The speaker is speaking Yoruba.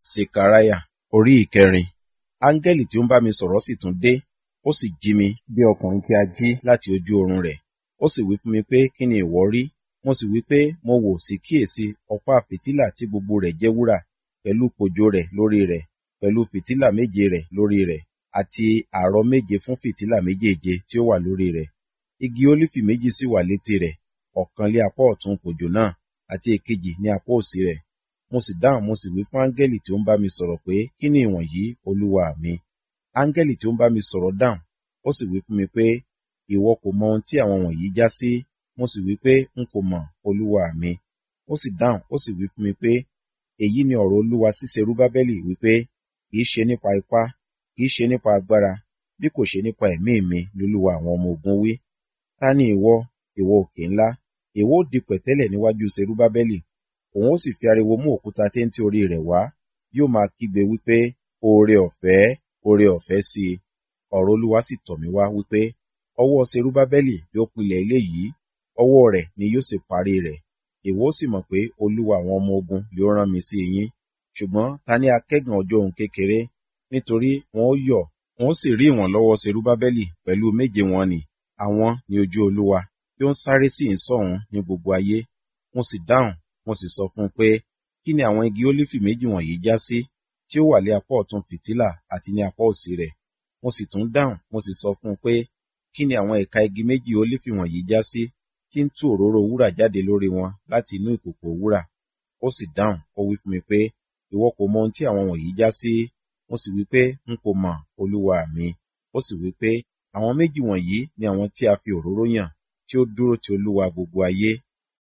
Sekaraya orí ìkẹrin. Áńgẹ́lì tí ó ń bá mi sọ̀rọ̀ sì tún dé, ó sì jí mi bí ọkùnrin tí a jí láti ojú oorun rẹ̀. Ó sì wí fún mi pé, kí ni ìwọ rí? Mo sì wí pé, mo wò sí kíyèsi ọ̀pá fìtílà tí gbogbo rẹ̀ jẹ́ wúrà, pẹ̀lú kòjò rẹ̀ lórí rẹ̀, pẹ̀lú fìtílà méje rẹ̀ lórí rẹ̀, àti àrọ̀ méje fún fìtílà méjèèje tí ó wà lórí rẹ̀. Igi ólífì méjì sì wà létí rẹ̀, ọ̀kan lé apá ọ̀tún kòjò náà, àti èkejì ní apá òsì rẹ̀. Mo sì dáhùn mo sì wí fún áńgẹ́lì tí ó ń bá mi sọ̀rọ̀ pé, kí ni ìwọ̀nyí, olúwa mi? Áńgẹ́lì tí ó ń bá mi sọ̀rọ̀ dáhùn, ó sì wí fún mi pé, ìwọ kò mọ ohun tí àwọn wọ̀nyí já sí. Mo sì wí pé, n kò mọ̀, olúwa mi. Ó sì dáhùn, ó sì wí fún mi pé, èyí ni ọ̀rọ̀ olúwa sí Serúbábẹ́lì wípé, kì í ṣe nípa ipá, kì í ṣe nípa agbára, bí kò ṣe nípa ẹ̀mí mi lolúwa àwọn ọmọ ogun wí. Ta ni ìwọ, ìwọ òkè ńlá? Ìwọ ó di pẹ̀tẹ́lẹ̀ níwájú Serúbábẹ́lì. Òun ó sì fi ariwo mú òkúta téńté orí rẹ̀ wá. Yóò máa kígbe wípé, oore ọ̀fẹ́, oore ọ̀fẹ́ sí i. Ọ̀rọ̀ olúwa sì tọ̀ mí wá wípé, ọwọ́ Serúbábẹ́lì yóò pilẹ̀ ilé yìí, ọwọ́ rẹ̀ ni yóò sì parí rẹ̀. Ìwọ ó sì mọ̀ pé olúwa àwọn ọmọ ogun yóò rán mi sí yín. Ṣùgbọ́n ta ní akẹ́gàn ọjọ́ ohun kékeré? Nítorí wọn ó yọ̀, wọn ó sì rí ìwọ̀n lọ́wọ́ Serúbábẹ́lì pẹ̀lú méje wọn nì. Àwọn ni ojú olúwa, tí ó ń sáré sí ìsọ̀hún ní gbogbo ayé. Mo sì dáhùn, mo sì sọ fún un pé, kí ni àwọn igi ólífì méjì wọ̀nyí já sí, tí ó wà lé apá ọ̀tún fìtílà àti ní apá òsì rẹ̀? Mo sì tún dáhùn, mo sì sọ fún un pé, kí ni àwọn ẹ̀ka igi méjì ólífì wọ̀nyí já sí, tí ń tú òróró wúrà jáde lórí wọn láti inú ìkòkò wúrà? Ó sì dáhùn, ó wí fún mi pé, ìwọ kò mọ ohun tí àwọn wọ̀nyí já sí. Mo sì wí pé, n kò mọ̀, olúwa mi. Ó sì wí pé, àwọn méjì wọ̀nyí ni àwọn tí a fi òróró yàn, tí ó dúró ti olúwa gbogbo ayé.